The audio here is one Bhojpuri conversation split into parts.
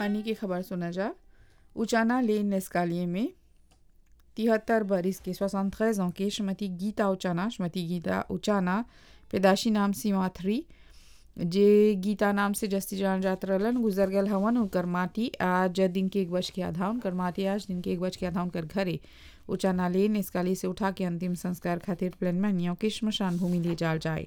पानी की खबर सुना जा उचाना लेन नेस्कालिए में तिहत्तर बरिस के 73 ans की श्रीमती गीता उचाना श्रीमती गीता उचाना पैदाशी नाम सीमा थ्री जे गीता नाम से जस्ती जान जात रहलन गुजर गल हवन उनकर माटी आज दिन के एक बज के आधा उनकर माटी आज दिन के एक बज के आधा उनकर घरे उचाना लेन नेस्काली से उठा के अंतिम संस्कार खातिर प्लेन में नियों के श्मशान भूमि ले जाल जाए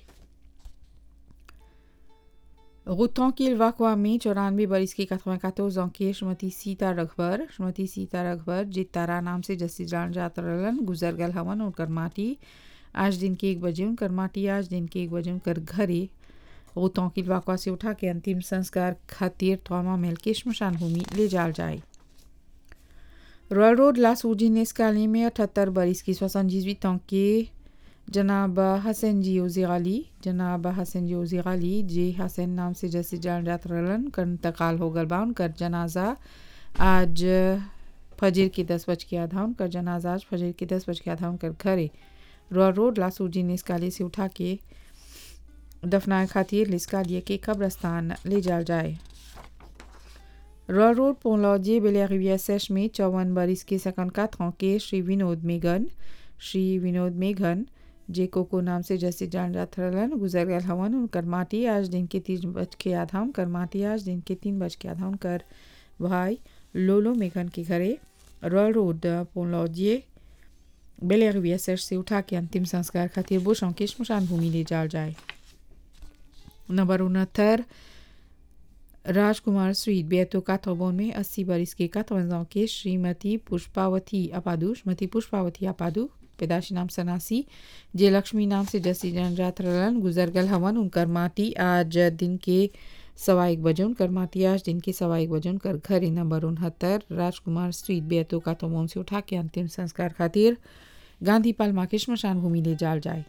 Routan qu'il va में चौरानवे बरिस की 94 ans की श्रीमती सीता रघबर श्रीमती सीता रघबर जे तारा नाम से जस्सी जान जात रहलन गुजर गल हवन उनकर माटी आज दिन के एक बजे उनकर माटी आज दिन के एक बजे उनकर घरे routan qu'il va से उठा के अंतिम संस्कार खातिर थोमा मेल के श्मशान भूमि ले जाल जाए रॉयल रोड लास उजिनेस काली में अठहत्तर बरिस की 78 ans के जनाब हसन जी ओजिगाली जनाब हसन जी ओजिगाली जे हसन नाम से जैसे जान जात रहलन कर इंतकाल हो गल बा उनकर जनाजा आज फजर के दस बज के आधा उनकर जनाजा आज फजर के दस बज के आधा उनकर घरे रॉ रोड लासूजी निस्काली से उठा के दफनाए खातिर लिस्कालिए के कब्रस्तान ले जाल जाए रॉ रोड पोलॉजे बेलिया सेश में चौवन बरिस के सकन का के श्री विनोद मेघन श्री विनोद मेघन जे कोको नाम से जैसे जान जात रहलन गुजर गल हवन उनकर माटी आज दिन के तीन बज के आधा उनकर माटी आज दिन के तीन बज के आधा उनकर भाई लोलो मेघन के घरे रॉयल रोड पोलॉजिए बेलिया सेश से उठा के अंतिम संस्कार खातिर बुशों के श्मशान भूमि ले जाल जाए नंबर उनहत्तर राजकुमार स्वीट बेतो काथोबोन में अस्सी बरिस के काथवंजाओं के श्रीमती पुष्पावती अपादु श्रीमती पुष्पावती अपादु पैदाशी नाम सनासी जे लक्ष्मी नाम से जसी जनजात रहलन गुजर गल हवन उनकर माटी आज दिन के सवा एक बजे उनकर माटी आज दिन के सवा एक बजे उनकर घरे नंबर उनहत्तर राजकुमार स्ट्रीट बेतो काथोबोन से उठा के अंतिम संस्कार खातिर गांधी पालमा के श्मशान भूमि ले जाल जाए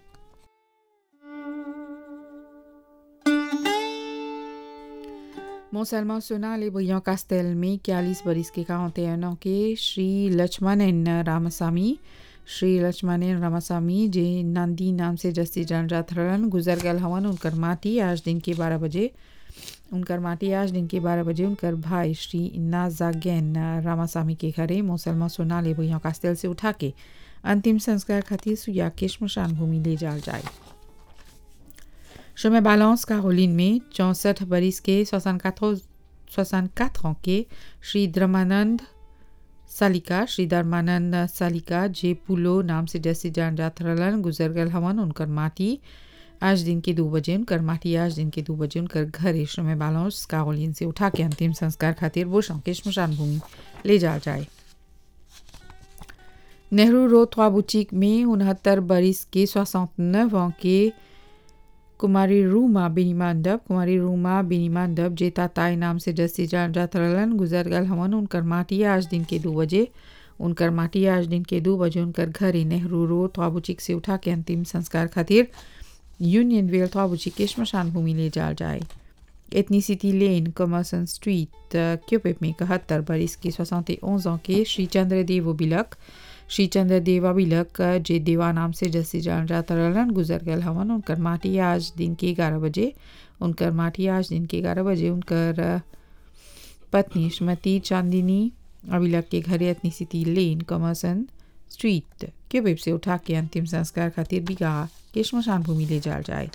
मोसलमान सुना ले भैया कास्तेल में इक्यालीस बरिस के काउंटेनों के Shri Lakshman N Ramasamy Shri Lakshman N Ramasamy J Nandi नाम से जस्ती जान जात रहलन गुजर गल हवन उनकर माटी आज दिन के बारह बजे उनकर माटी आज दिन के बारह बजे उनकर भाई श्री नाजागैन रामासामी के घरे मुसलमान सोना ले भैया कास्तेल से उठा के अंतिम संस्कार खातिर सुया के श्मशान भूमि ले जाल जाए chemin Balance Caroline में चौंसठ बरिस के 64 64 ans के श्री धर्मानंद सालिका श्री धर्मानंद सालिका जे पुलो नाम से जैसे जान जात रहलन गुजर गल हवन उनकर माटी आज दिन के दो बजे उनकर माटी आज दिन के दो बजे उनकर घर श्रम बालौस कारोलिन से उठा के अंतिम संस्कार खातिर बोशों के श्मशान भूमि ले जा जाए नेहरू रोड बुचिक में उनहत्तर बरिस के 69 ans के कुमारी रूमा बिनी मांडव कुमारी रूमा बिनी मांडव जे ताताई नाम से जस्ती जान जात रहलन गुजर गल हवन उनकर माटी आज दिन के दो बजे उनकर माटी आज दिन के दो बजे उनकर घर नेहरू रोड थ्वाबुचिक से उठा के अंतिम संस्कार खातिर यूनियन वेल थ्वाबुचिक के श्मशान भूमि ले जाल जाए एथनीसिटी लेन कमर्सन स्ट्रीट क्यूपिप में इकहत्तर बरिस के सोसौते ओंज के श्री चंद्रदेव बिलक श्री चंद्र देवा बिलक जे देवा नाम से जैसे जान जाता रहलन गुजर गल हवन उनकर माटी आज दिन के ग्यारह बजे उनकर माटी आज दिन के ग्यारह बजे उनकर पत्नी श्रीमती चांदिनी अबिलक के घरे अपनी सिटी लेन कमर्सन स्ट्रीट क्यूबिप से उठा के अंतिम संस्कार खातिर बिगा के श्मशान भूमि ले जाल जाए